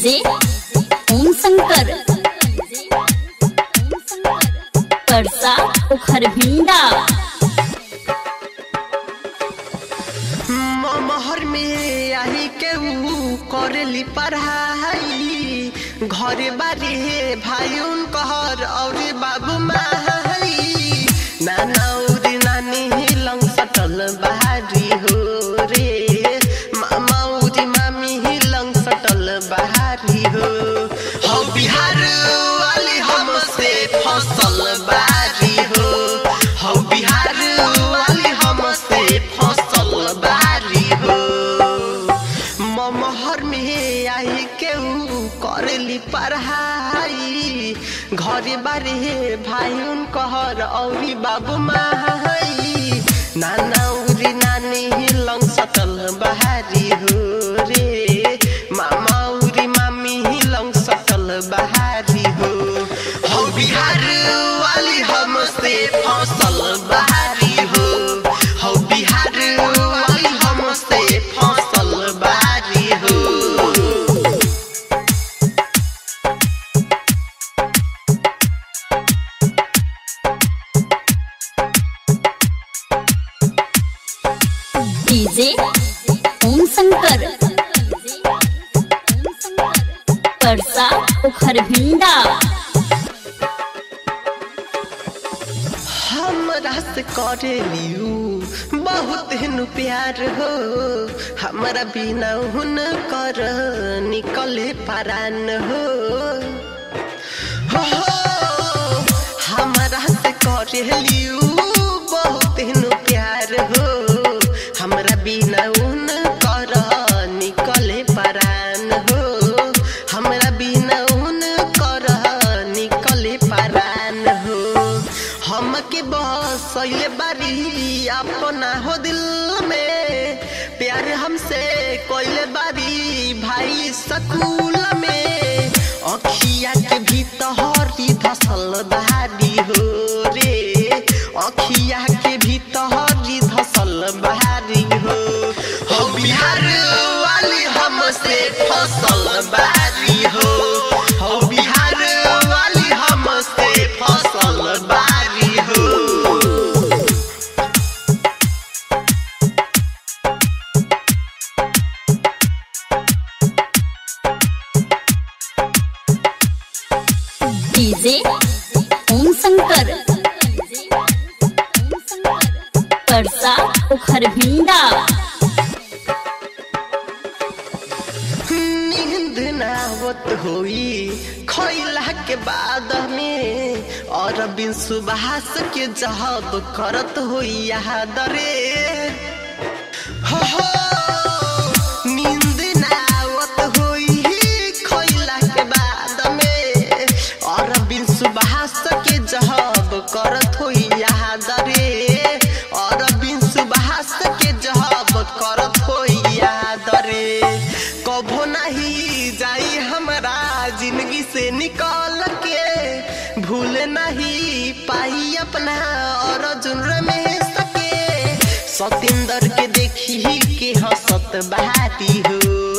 DJ ओम शंकर परसा उखर भिंडा महर में आई के ऊ करेली पढ़ाई घरे बारे भाई उनकर और बाबू माई नाना और नानी लंग सटल बहारी हो रे मामा और मामी लंग सटल बहारी हो हो बिहार वाली हमसे फसल बारी हो हो बिहार वाली हमसे फसल बारी हो ममहर में आई के ऊ करेली पढ़ाई घरे बारे भाई उनकर औरी बाबू माई नाना उरी नानी लंग सटल बहारी हो रे मामा उरी मामी लंग सटल बहारी हो हो बिहार वाली हमसे फसल बहारी हो हो बिहार वाली हमसे फसल बारी हो डीजे ओम शंकर परसा उखर भिंडा हमरा से करे लियू बहुत हिन प्यार हो हमरा बिना हुन कर निकले परान हो हो, हमरा से करे लियू बहुत हिन प्यार हो हमरा बिना उन कर निकले परान हो हमरा बिना उन कर निकले परान हो हमके बसैले बारी अपना हो दिल में प्यार हमसे कोइले बारी भाई सकूल में अखिया के भीतर धसल बहारी हो रे अखिया के भीतर धसल बहारी हो हो बिहार वाली हमसे फसल बारी हो हो बिहार वाली हमसे फसल बारी हो डीजे ओम शंकर परसा उखर भिंडा नींद नावत होई खैला के बाद में और बिन सुबहास के जहब करत होई याद रे हो हो नींद नावत होई खैला के बाद में और बिन सुबहास के जहब करत होई याद रे और बिन सुबहास के जहब करत होई याद रे कभो नहीं जाई हमरा जिंदगी से निकल के भूल नहीं पाई अपना और जुर्र में सके सतेंद्र के देखी के हंसत बहाती हो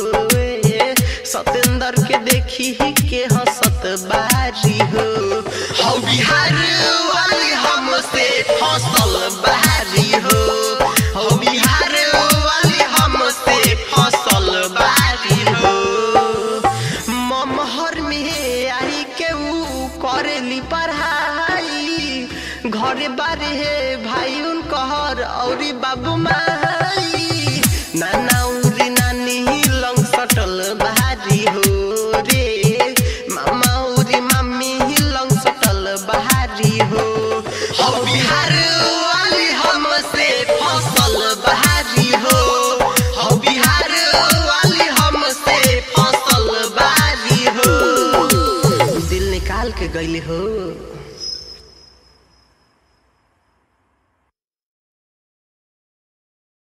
सतेंद्र के देखी के हंसत बारी हो हो बिहार वाली हमसे फसल बारी हो हो बिहार वाली हमसे फसल बारी हो ममहर में आई के ऊ करेली पढ़ाई घरे बारे हे भाई उनकर औरी बाबू माई नाना उरी नानी लंग सटल बहारी हो रे मामा उरी मामी लंग सटल बहारी हो हो बिहार वाली हमसे फसल बहारी हो हो बिहार वाली हमसे फसल बारी हो दिल निकाल के गईले हो